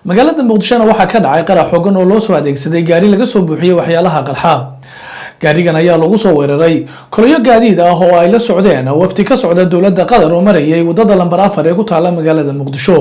magaalada muqdishona waxaa ka dhacay qarax xoogan oo loo soo adeegsaday gaari laga soo buuxiyey waxyaalaha qarxa gaarigan ayaa lagu soo weeraray koloyo gaadiid ah oo ay la socdeen wafdi ka socda dowladda qatar oo marayay wadada lambar afar ee ku taala magaalada muqdisho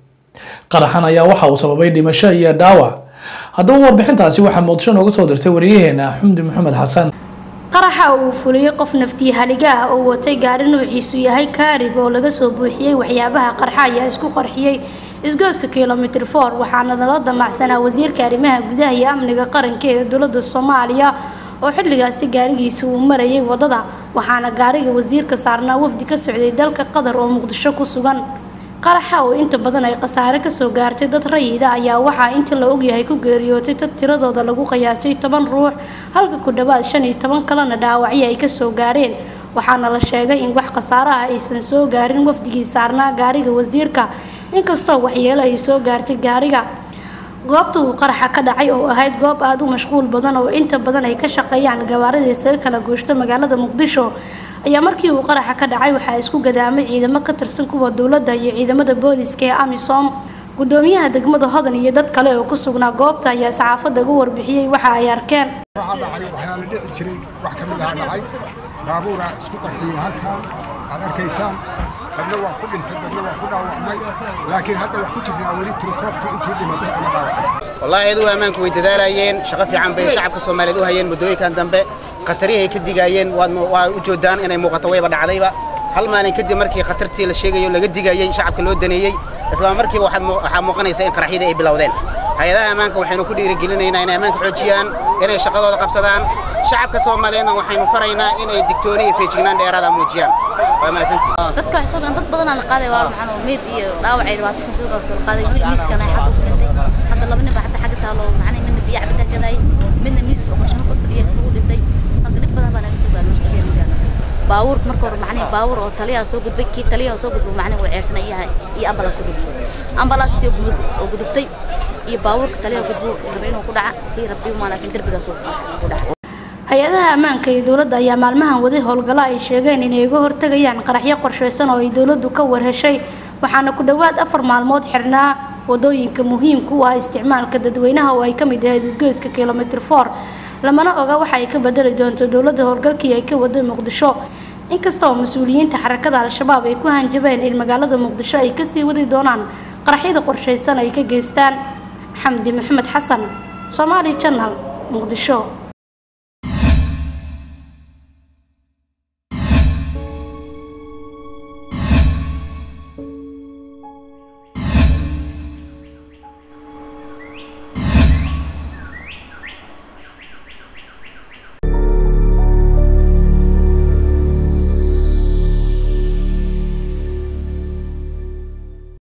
qaraxan ayaa waxa uu sababay dhimasho iyo dhaawac haddaba warbixintaasi waxaa muqdisho nooga soo dirtay wariyaheena xumdi maxamed xasan qaraxa uu fuliyey qof naftii haliga ah oo watay gaari nuuciisu yahay kaarib oo laga soo buuxiyey waxyaabaha qarxa ayaa isku qarxiyey isgooska kilomitr for waxaana nala damacsanaa wasiirka arrimaha gudaha iyo amniga qaranka ee dowladda soomaaliya oo xilligaasi gaarigiisa uu marayay wadada waxaana gaariga wasiirka saarnaa wafdi ka socday dalka qatar oo muqdisho ku sugan qaraxa oo inta badan ay khasaare kasoo gaartay dad rayida ayaa waxaa inta la ogyahay ku geeriyootay dad tiradooda lagu qiyaasay toban ruux halka ku dhawaad shan iyo toban kalena dhaawacyo ay kasoo gaareen waxaana la sheegay in wax khasaaraha aysan soo gaarin wafdigii saarnaa gaariga wasiirka inkastoo waxyeelo ay soo gaartay gaariga goobta uu qaraxa ka dhacay oo ahayd goob aada u mashquul badan oo inta badan ay ka shaqeeyaan gawaarida isaga kala gooshta magaalada muqdisho ayaa markii uu qaraxa ka dhacay waxaa isku gadaamay ciidamo ka tirsan kuwa dowladda iyo ciidamada booliska ee amisom gudoomiyaha degmada hodan iyo dad kale oo ku sugnaa goobta ayaa saxaafadda uga warbixiyey waxa ay arkeen waxaa dhacay waxyaala dhici jiray wax ka mid aha dhacay baabuura isku qarxiyey halkan aad arkaysaan dadna waa ku dhintay dadna waa ku dhaawacmay laakiin hadda wax ku jirnaa weli tirikoobka intii dhimatay ama dhaawacay wallaahi iyadu ammaanku way dadaalayeen shaqo fiican bay shacabka soomaaliyeed u hayeen muddooyinkan dambe khatariyahay ka digaayeen waa u joodaan inay muuqato wayba dhacdayba hal maalin kadib markii khatartii la sheegayo laga digayey shacabka loo daneeyey isla markiiba waxaa muuqanaysa in qaraxyadii ay bilowdeen hay-adaha ammaanka waxaynu ku dhiirigelinaynaa inay ammaanka xoojiyaan inay shaqadooda qabsadaan shacabka soomaaliyeedna waxaynu faraynaa inay digtooni iyo feejignaan dheeraada muujiyaan waa mahadsantii dadka waxay soo galeen dad badan la qaaday waa maxaan oo meed iyo dhaawac ay dhibaato ka soo gaarto la qaaday wiil miiskan ay xagga ku dhintay hadda laba nin baa hadda xagga taalo macnaha midna biyo cabitaan gaday midna miis oo qorshaha kor fadhiya iskugu dhintay marka dhib badan baa naga soo gaaray mashquuliyada baawur marka hore macnaha baawur oo taliyaha soo gudbay kii taliyaha soo gudbay macnaha way ceersanay yahay iyo ambalaas soo gudbay ambalaas tii oo gudubtay iyo baawurka taliyaha gudbo rabay inuu ku dhaca kii rabbi ma laakiin darbigaas ku dhaca hay-adaha ammaanka iyo dowladda ayaa maalmahan waday howlgallo ay sheegeen inay uga hortegayaan qaraxyo qorshaysan oo ay dowladdu ka warheshay waxaana ku dhowaad afar maalmood xirnaa wadooyinka muhiimka u ah isticmaalka dadweynaha oo ay ka mid ahayd isgoyska kilomitr for lamana oga waxa ay ka bedeli doonto dowladda howlgalkii ay ka waday muqdisho inkasta oo mas-uuliyiinta xarakada al-shabaab ay ku hanjabeen in magaalada muqdisho ay kasii wadi doonaan qaraxyada qorshaysan ay ka geystaan xamdi maxamed xasan soomaali janal muqdisho